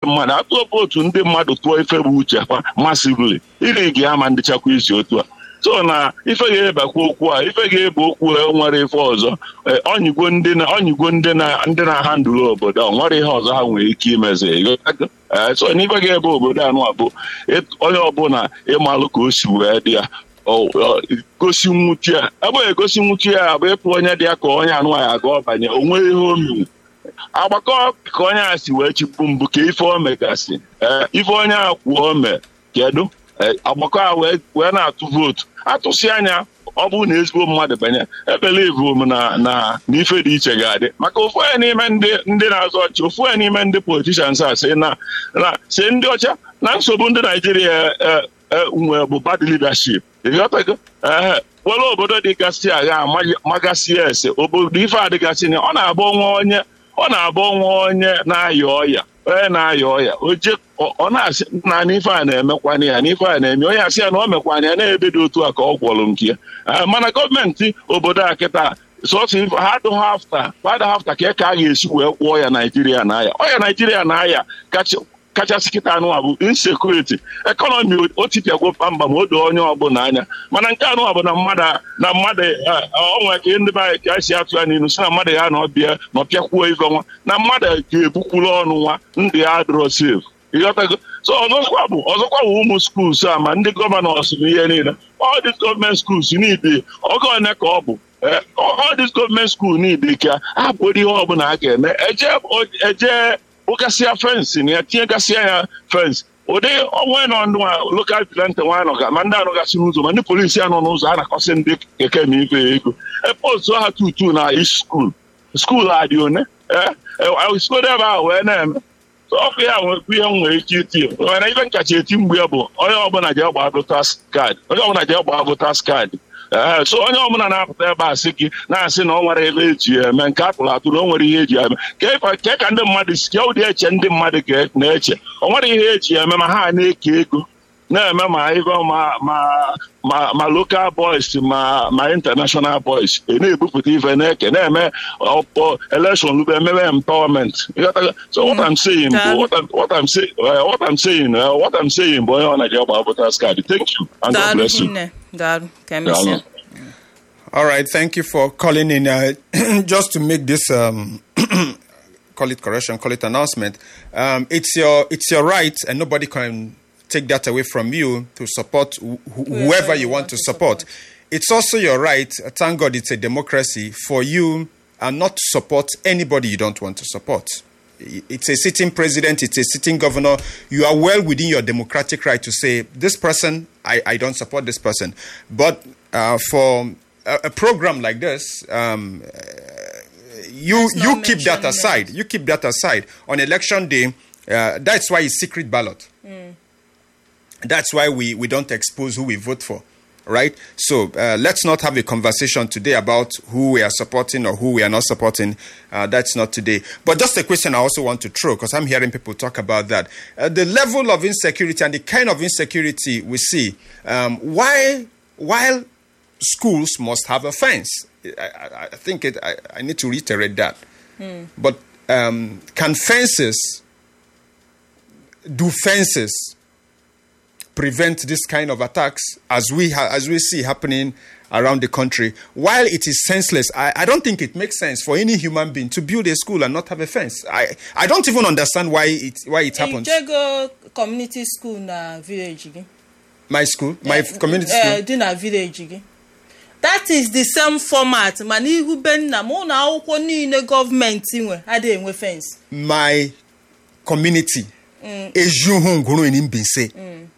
mmadụ atụọ vootu ndị mmadụ tụọ ife bụ uche ha masivili iri gị ama ndịchakwa isi otu a so na ife ga-ebakwa okwu a ife ga-ebe okwu a nwere ife ọzọ Eh, ọnyịgwo ndị na ọnyịgwo ndị na ndị na-aha ndụrụ obodo a, o nwere ihe ọzọ ha nwere ike imezi ịghọtago? Eh, so na ife ga-ebe obodo anụ a bụ ịt- onye ọbụla ịmalụ ka o si wee dị ya ọ- ọ- gosi nwuchi ya ebe egosi nwuchi ya bụ ịpụ onye dị ya ka onye anụ ya aga ọbanye o nwere ihe o mere agbakọ ka onye a si wee chịpụ mbụ ka ife o megasị ee ife onye a kwuo ome kedu Ee, agbakọ a wee wee na-atụ vootu atụsị anya ọ bụrụ na ezigbo mmadụ banye ebelivu m na na na ife dị iche ga-adị maka ofu onye n'ime ndị ndị na-azọ ọchị ofu onye n'ime ndị politishans a sị na na si ndị ọcha na nsogbu ndị naijiria eh, eh, nwe bụ bad leadership ịghọtago ee were obodo dịgasị agha ama- magasị ya ese obodo ife adịgasị na ọ na-abụ nwa onye ọ na-abụ nwa onye na-ayọ ọya onye na-ayọ ọya oje ọ ọ na-asị na n'ife a na-emekwana ya n'ife a na-eme onye asị ya na o mekwana ya na-ebe dị otu a ka ọ gwọrọ nke ya Eh, mana gọọmenti obodo a kịta sọsọ ife ha adịghị hafta fada hafta ka ka a ga-esi wee kwụọ ya naijiria na-aya ọya naijiria na-aya kacha kachasị kịta anụ a bụ insekuriti ekọnọmi o tipịagwo mba ma o doo onye ọbụla anya mana nke anụ a bụ na mmadụ na mmadụ ọnwa ka ndị be anyị ka esi atụ ya n'ilu si na mmadụ ya na ọbịa na ọpịakwuo ife nwa na mmadụ ga-ebukwuru ọnụ nwa ndụ ya adịrọ sef ịghọtago so ọzọkwa bụ ọzọkwa bụ ụmụ skuls a ma ndị gọvanọs na ihe niile all these gọọmenti skuls niile oge one ka ọ bụ Eh, all these gọọmenti skuul niile ka abụrụ ihe ọbụla a ga-eme eje eje kpụgasịa fensị na ya tinyegasịa ya fensị ụdị onwe nọ ndụ a lokal vigilante nwa nọ ma ndị anọgasị n'ụzọ ma ndị polisi anọ n'ụzọ a na-akọsị ndị keke na ife ego epostu ha tutu na ish skuul skuul a dị one skodo ebe ahụ wee na-eme So ọkụ ya nwekwa ihe m nwere ike iti nwere ife nkacha eti mgbe ya bụ onye ọbụla ji agba votas kaadị onye ọbụla ji agba votas kaadị ee so onye ọbụla na-apụta ebe a sị gị na-asị na ọ nwere ebe eji ya eme nke atụrụ atụ na o nwere ihe eji ya eme ka ịfa- ka ka ndị mmadụ si ka ụdị eche ndị mmadụ ga- na-eche o nwere ihe eji ya eme ma ha na-eke ego na-eme ma ife ma ma ma ma local boys ma ma international boys ị na-ebupụta ife na-eke na-eme ọkpọ election lube ememe empowerment Ịghọtago? so what I'm saying bụ what I'm what I'm saying uh, what I'm saying uh, what I'm saying bụ onye ọ na-eji agba voters card thank you and God daalụ bless you nne daalụ ka emesịa Daalụ. All right, thank you for calling in. Uh, just to make this, um, call it correction, call it announcement. Um, it's your it's your right, and nobody can take that away from you to support wh- wh- whoever you want to support. It's also your right. uh, Thank God, it's a democracy for you, and not to support anybody you don't want to support. I- It's a sitting president, it's a sitting governor. You are well within your democratic right to say, this person, I, I don't support this person. But uh, for a, a program like this, um, uh, you Let's you not keep that mention aside. You keep that aside. On election day, uh, that's why it's secret ballot. That's why we, we don't expose who we vote for, right? So uh, let's not have a conversation today about who we are supporting or who we are not supporting. Uh, that's not today. But just a question I also want to throw, because I'm hearing people talk about that. Uh, the level of insecurity and the kind of insecurity we see, um, why, while schools must have a fence, I, I, I think it, I, I need to reiterate that. But um, can fences, do fences prevent this kind of attacks as we ha- as we see happening around the country. While it is senseless, I, I don't think it makes sense for any human being to build a school and not have a fence. I, I don't even understand why it why it happens. ijego community school na village gị My school, my community Eh, school. dị na village gị that is the same format mana ihu be nna m ụlọ akwụkwọ niile gọọmenti nwe adịghị enwe fence my community ejuhu nguru in Mbinse.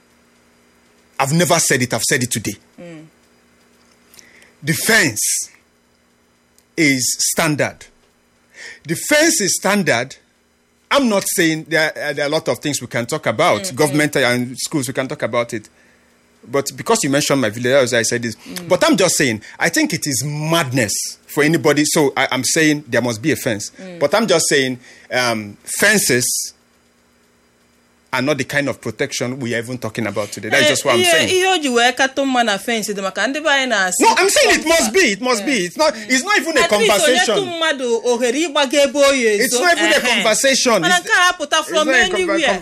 I've never said it, I've said it today. The fence is standard. The fence is standard. I'm not saying there, are- there are a lot of things we can talk about, government and schools, we can talk about it. But because you mentioned my village, that's why I said this. But I'm just saying, I think it is madness for anybody. So I, I'm saying there must be a fence. But I'm just saying um, fences are not the kind of protection we are even talking about today. That's just what I'm Ihe- saying. ihe o ji wee katọ mma na fence dị maka ndị be anyị na-asị No, I'm saying it must be. It must be. It's not. It's not even a At least onye tụ conversation. mmadụ ohere ịgbaga ebe oyi ezo It's not even a ehe. conversation. mana It's- nke a apụta It's from not a conver- anywhere